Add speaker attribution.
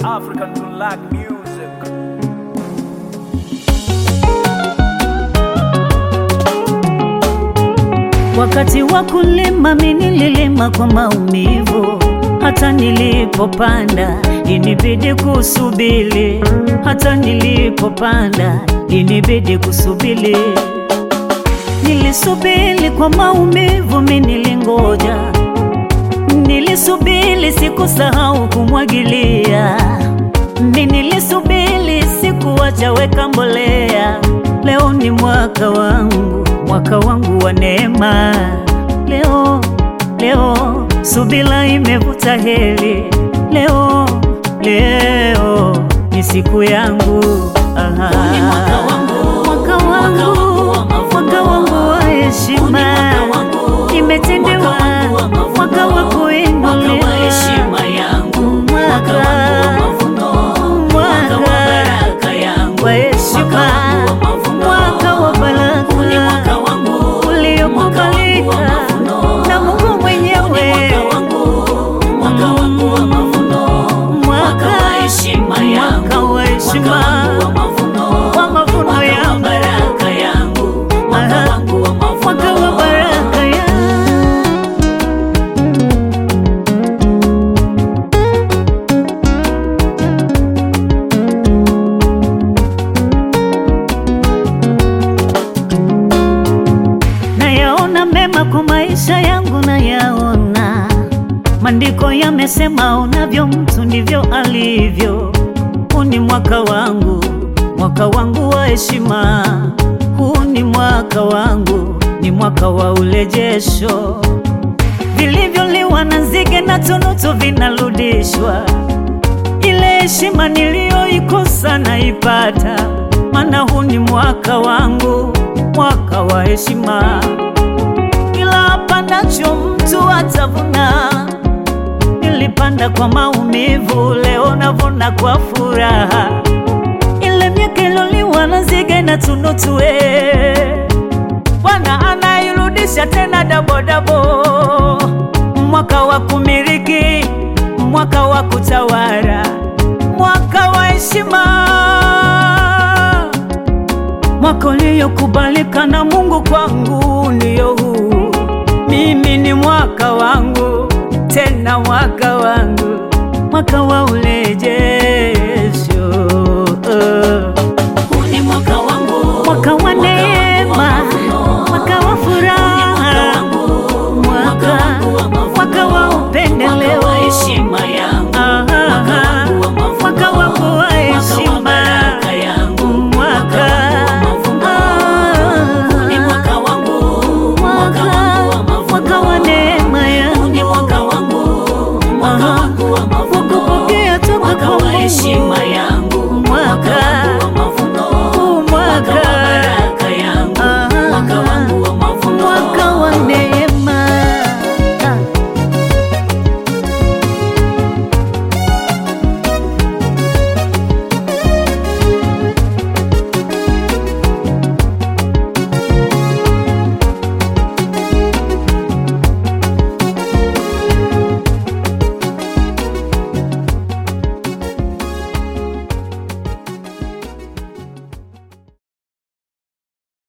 Speaker 1: African to like music.
Speaker 2: Wakati wa kulima mimi nililima kwa maumivu, hata nilipopanda inibidi kusubiri, hata nilipopanda inibidi kusubiri. Nilisubiri kwa maumivu, mimi nilingoja, nilisubiri, sikusahau kumwagilia, mimi nilisubiri, sikuacha weka mbolea. Leo ni mwaka wangu, mwaka wangu wa neema. Leo, leo subira imevuta heri. Leo, leo ni siku yangu. Aha.
Speaker 3: Ni mwaka wangu,
Speaker 2: mwaka wangu,
Speaker 3: mwaka wangu wa mavuno.
Speaker 2: mwaka wangu wa heshima.
Speaker 3: Ni mwaka wangu,
Speaker 2: Nimetendewa
Speaker 3: mwaka wangu wa mavuno.
Speaker 2: mwaka wa kuinuliwa,
Speaker 3: Mwaka wa heshima yangu, mwaka wangu wa mavuno, mwaka wa baraka yangu,
Speaker 2: wa heshima,
Speaker 3: mwaka wangu wa mavuno,
Speaker 2: mwaka wa baraka.
Speaker 3: Huu ni mwaka wangu,
Speaker 2: uliokubalika
Speaker 3: mwaka wangu wa mavuno,
Speaker 2: na Mungu
Speaker 3: Huu ni
Speaker 2: mwenyewe.
Speaker 3: mwaka wangu, mwaka wangu wa mavuno, mwaka wa heshima yangu,
Speaker 2: mwaka wa heshima,
Speaker 3: mwaka wangu wa mavuno,
Speaker 2: wa mavuno
Speaker 3: mwaka wa
Speaker 2: yangu.
Speaker 3: baraka yangu, mwaka
Speaker 2: Aha.
Speaker 3: wangu wa mavuno,
Speaker 2: mwaka wa baraka ya nayaona mema kwa maisha yangu, nayaona maandiko yamesema, unavyo mtu ndivyo alivyo. Huu ni mwaka wangu, mwaka wangu wa heshima. Huu ni mwaka wangu, ni mwaka wa urejesho. Vilivyoliwa na nzige na tunutu vinarudishwa. Ile heshima niliyoikosa naipata, maana huu ni mwaka wangu, mwaka wa heshima. Kila apandacho mtu atavuna. Nilipanda kwa maumivu, leo navuna kwa furaha. Ile miaka iloliwa na nzige na tunutu, eh, Bwana anairudisha tena dabodabo. Mwaka wa kumiliki, mwaka wa kutawala, mwaka wa heshima, mwaka uliokubalika na Mungu kwangu ndiyo huu. Mimi ni mwaka wangu, tena mwaka wangu, mwaka wa ule